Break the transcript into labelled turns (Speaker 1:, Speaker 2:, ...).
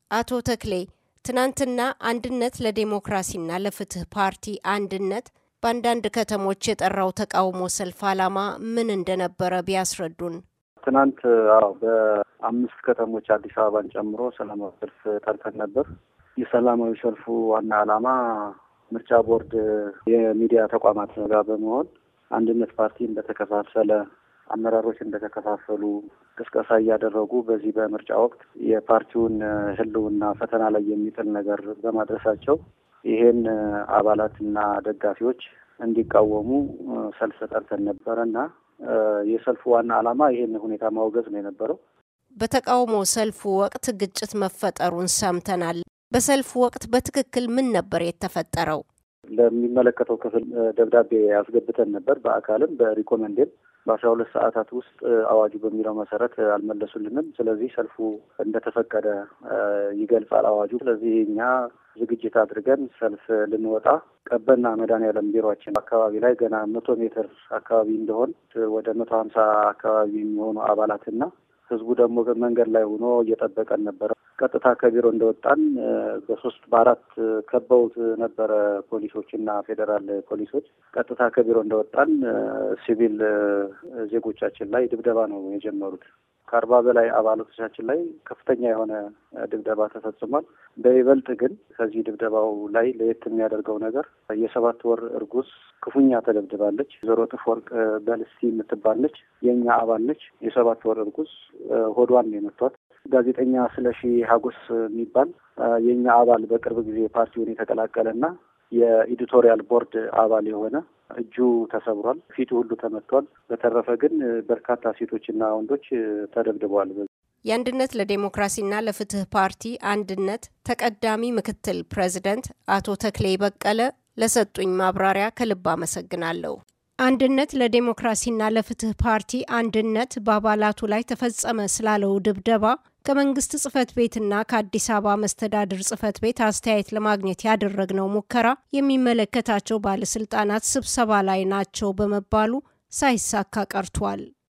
Speaker 1: አቶ ተክሌ ትናንትና አንድነት ለዴሞክራሲና ለፍትህ ፓርቲ አንድነት በአንዳንድ ከተሞች የጠራው ተቃውሞ ሰልፍ ዓላማ ምን እንደነበረ ቢያስረዱን።
Speaker 2: ትናንት አዎ በአምስት ከተሞች አዲስ አበባን ጨምሮ ሰላማዊ ሰልፍ ጠርተን ነበር። የሰላማዊ ሰልፉ ዋና ዓላማ ምርጫ ቦርድ የሚዲያ ተቋማት ጋር በመሆን አንድነት ፓርቲ እንደተከፋፈለ አመራሮች እንደተከፋፈሉ ቅስቀሳ እያደረጉ በዚህ በምርጫ ወቅት የፓርቲውን ሕልውና ፈተና ላይ የሚጥል ነገር በማድረሳቸው ይሄን አባላትና ደጋፊዎች እንዲቃወሙ ሰልፍ ጠርተን ነበረ እና የሰልፉ ዋና ዓላማ ይሄን ሁኔታ ማውገዝ ነው የነበረው።
Speaker 1: በተቃውሞ ሰልፉ ወቅት ግጭት መፈጠሩን ሰምተናል። በሰልፉ ወቅት በትክክል ምን ነበር የተፈጠረው?
Speaker 2: ለሚመለከተው ክፍል ደብዳቤ ያስገብተን ነበር። በአካልም በሪኮመንዴም በአስራ ሁለት ሰዓታት ውስጥ አዋጁ በሚለው መሰረት አልመለሱልንም። ስለዚህ ሰልፉ እንደተፈቀደ ይገልጻል አዋጁ። ስለዚህ እኛ ዝግጅት አድርገን ሰልፍ ልንወጣ ቀበና መድኃኔዓለም ቢሮችን አካባቢ ላይ ገና መቶ ሜትር አካባቢ እንደሆን ወደ መቶ ሀምሳ አካባቢ የሚሆኑ አባላትና ህዝቡ ደግሞ መንገድ ላይ ሆኖ እየጠበቀን ነበረ። ቀጥታ ከቢሮ እንደወጣን በሶስት በአራት ከበውት ነበረ ፖሊሶች እና ፌዴራል ፖሊሶች። ቀጥታ ከቢሮ እንደወጣን ሲቪል ዜጎቻችን ላይ ድብደባ ነው የጀመሩት። ከአርባ በላይ አባላቶቻችን ላይ ከፍተኛ የሆነ ድብደባ ተፈጽሟል። በይበልጥ ግን ከዚህ ድብደባው ላይ ለየት የሚያደርገው ነገር የሰባት ወር እርጉዝ ክፉኛ ተደብድባለች። ወይዘሮ ጥፍወርቅ በልስቲ የምትባል ነች። የእኛ አባል ነች። የሰባት ወር እርጉዝ ሆዷን የመቷት ጋዜጠኛ ስለሺ ሀጎስ የሚባል የእኛ አባል በቅርብ ጊዜ ፓርቲውን የተቀላቀለና የኤዲቶሪያል ቦርድ አባል የሆነ እጁ ተሰብሯል። ፊቱ ሁሉ ተመቷል። በተረፈ ግን በርካታ ሴቶችና ወንዶች ተደብድበዋል።
Speaker 1: የአንድነት ለዴሞክራሲና ለፍትህ ፓርቲ አንድነት ተቀዳሚ ምክትል ፕሬዚደንት አቶ ተክሌ በቀለ ለሰጡኝ ማብራሪያ ከልብ አመሰግናለሁ። አንድነት ለዴሞክራሲና ለፍትህ ፓርቲ አንድነት በአባላቱ ላይ ተፈጸመ ስላለው ድብደባ ከመንግስት ጽህፈት ቤትና ከአዲስ አበባ መስተዳድር ጽህፈት ቤት አስተያየት ለማግኘት ያደረግነው ሙከራ የሚመለከታቸው ባለስልጣናት ስብሰባ ላይ ናቸው በመባሉ ሳይሳካ ቀርቷል።